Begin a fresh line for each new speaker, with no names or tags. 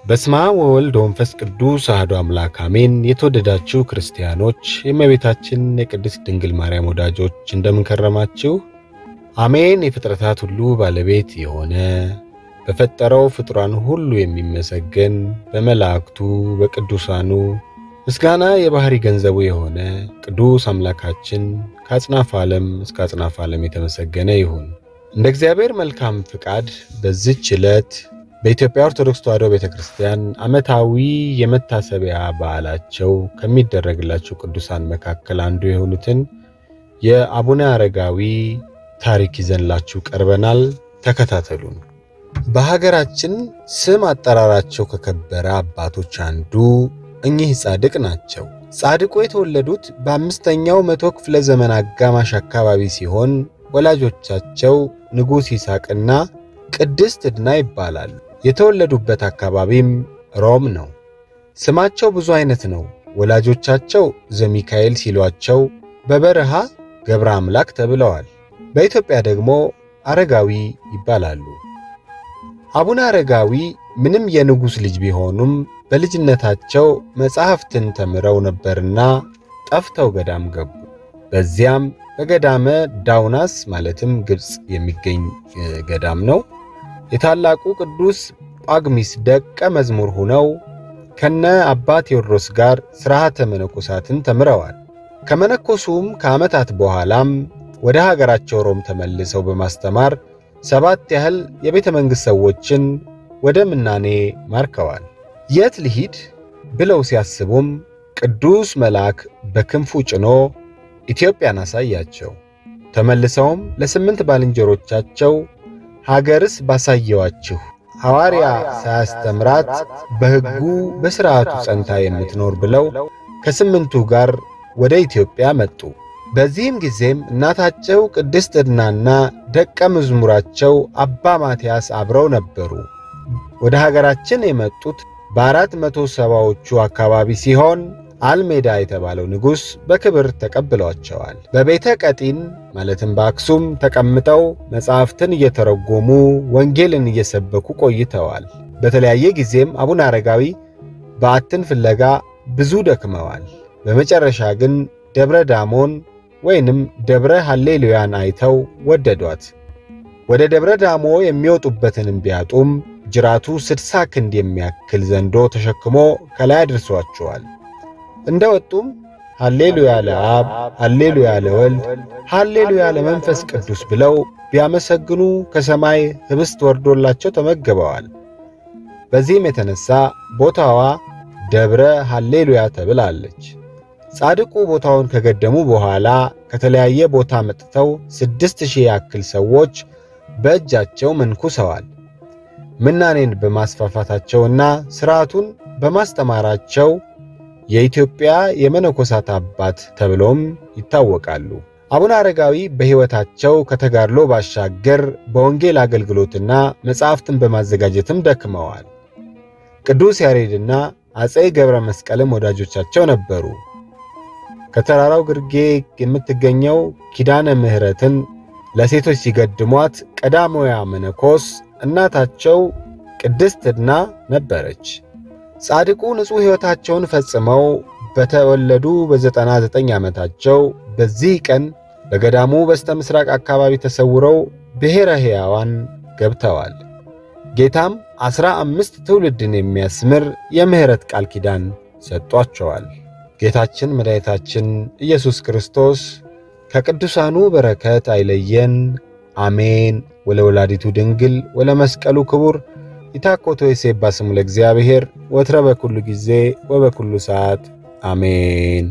በስመ አብ ወወልድ ወመንፈስ ቅዱስ አሐዱ አምላክ አሜን። የተወደዳችሁ ክርስቲያኖች፣ የእመቤታችን የቅድስት ድንግል ማርያም ወዳጆች እንደምንከረማችሁ አሜን። የፍጥረታት ሁሉ ባለቤት የሆነ በፈጠረው ፍጡራን ሁሉ የሚመሰገን በመላእክቱ በቅዱሳኑ ምስጋና የባሕሪ ገንዘቡ የሆነ ቅዱስ አምላካችን ከአጽናፍ ዓለም እስከ አጽናፍ ዓለም የተመሰገነ ይሁን። እንደ እግዚአብሔር መልካም ፍቃድ በዚች ዕለት በኢትዮጵያ ኦርቶዶክስ ተዋሕዶ ቤተ ክርስቲያን ዓመታዊ የመታሰቢያ በዓላቸው ከሚደረግላቸው ቅዱሳን መካከል አንዱ የሆኑትን የአቡነ አረጋዊ ታሪክ ይዘንላችሁ ቀርበናል። ተከታተሉን። በሀገራችን ስም አጠራራቸው ከከበረ አባቶች አንዱ እኚህ ጻድቅ ናቸው። ጻድቁ የተወለዱት በአምስተኛው መቶ ክፍለ ዘመን አጋማሽ አካባቢ ሲሆን ወላጆቻቸው ንጉሥ ይስሐቅና ቅድስት ዕድና ይባላሉ። የተወለዱበት አካባቢም ሮም ነው። ስማቸው ብዙ አይነት ነው። ወላጆቻቸው ዘሚካኤል ሲሏቸው በበረሃ ገብረ አምላክ ተብለዋል። በኢትዮጵያ ደግሞ አረጋዊ ይባላሉ። አቡነ አረጋዊ ምንም የንጉሥ ልጅ ቢሆኑም በልጅነታቸው መጻሕፍትን ተምረው ነበርና ጠፍተው ገዳም ገቡ። በዚያም በገዳመ ዳውናስ ማለትም ግብፅ የሚገኝ ገዳም ነው የታላቁ ቅዱስ ጳግሚስ ደቀ መዝሙር ሆነው ከነ አባ ቴዎድሮስ ጋር ሥርዓተ መነኮሳትን ተምረዋል። ከመነኮሱም ከዓመታት በኋላም ወደ ሀገራቸው ሮም ተመልሰው በማስተማር ሰባት ያህል የቤተ መንግሥት ሰዎችን ወደ ምናኔ ማርከዋል። የት ልሂድ ብለው ሲያስቡም ቅዱስ መልአክ በክንፉ ጭኖ ኢትዮጵያን አሳያቸው። ተመልሰውም ለስምንት ባልንጀሮቻቸው ሀገርስ ባሳየዋችሁ ሐዋርያ ሳያስተምራት በሕጉ በሥርዓቱ ጸንታ የምትኖር ብለው ከስምንቱ ጋር ወደ ኢትዮጵያ መጡ። በዚህም ጊዜም እናታቸው ቅድስት ዕድናና ደቀ መዝሙራቸው አባ ማትያስ አብረው ነበሩ። ወደ ሀገራችን የመጡት በአራት መቶ ሰባዎቹ አካባቢ ሲሆን አልሜዳ የተባለው ንጉሥ በክብር ተቀብሏቸዋል። በቤተ ቀጢን ማለትም በአክሱም ተቀምጠው መጻሕፍትን እየተረጎሙ ወንጌልን እየሰበኩ ቆይተዋል። በተለያየ ጊዜም አቡነ አረጋዊ በዓትን ፍለጋ ብዙ ደክመዋል። በመጨረሻ ግን ደብረ ዳሞን ወይንም ደብረ ሃሌሉያን አይተው ወደዷት። ወደ ደብረ ዳሞ የሚወጡበትንም ቢያጡም ጅራቱ ስድሳ ክንድ የሚያክል ዘንዶ ተሸክሞ ከላይ አድርሷቸዋል። እንደ ወጡም ሃሌሉያ ለአብ፣ ሃሌሉያ ለወልድ፣ ሃሌሉያ ለመንፈስ ቅዱስ ብለው ቢያመሰግኑ ከሰማይ ኅብስት ወርዶላቸው ተመግበዋል። በዚህም የተነሣ ቦታዋ ደብረ ሃሌሉያ ተብላለች። ጻድቁ ቦታውን ከገደሙ በኋላ ከተለያየ ቦታ መጥተው ስድስት ሺህ ያክል ሰዎች በእጃቸው መንኩሰዋል። ምናኔን በማስፋፋታቸውና ሥርዓቱን በማስተማራቸው የኢትዮጵያ የመነኮሳት አባት ተብለውም ይታወቃሉ። አቡነ አረጋዊ በሕይወታቸው ከተጋድሎ ባሻገር በወንጌል አገልግሎትና መጻሕፍትን በማዘጋጀትም ደክመዋል። ቅዱስ ያሬድና አፄ ገብረ መስቀልም ወዳጆቻቸው ነበሩ። ከተራራው ግርጌ የምትገኘው ኪዳነ ምሕረትን ለሴቶች ሲገድሟት ቀዳማዊ መነኮስ እናታቸው ቅድስት ዕድና ነበረች። ጻድቁ ንጹሕ ሕይወታቸውን ፈጽመው በተወለዱ በዘጠና ዘጠኝ ዓመታቸው በዚህ ቀን በገዳሙ በስተ ምሥራቅ አካባቢ ተሰውረው ብሔረ ሕያዋን ገብተዋል። ጌታም ዐሥራ አምስት ትውልድን የሚያስምር የምሕረት ቃል ኪዳን ሰጧቸዋል። ጌታችን መድኃኒታችን ኢየሱስ ክርስቶስ ከቅዱሳኑ በረከት አይለየን፣ አሜን። ወለወላዲቱ ድንግል ወለመስቀሉ ክቡር ይታኮቶ የሴባ ስሙ ለእግዚአብሔር ወትረ በኩሉ ጊዜ ወበኩሉ ሰዓት አሜን።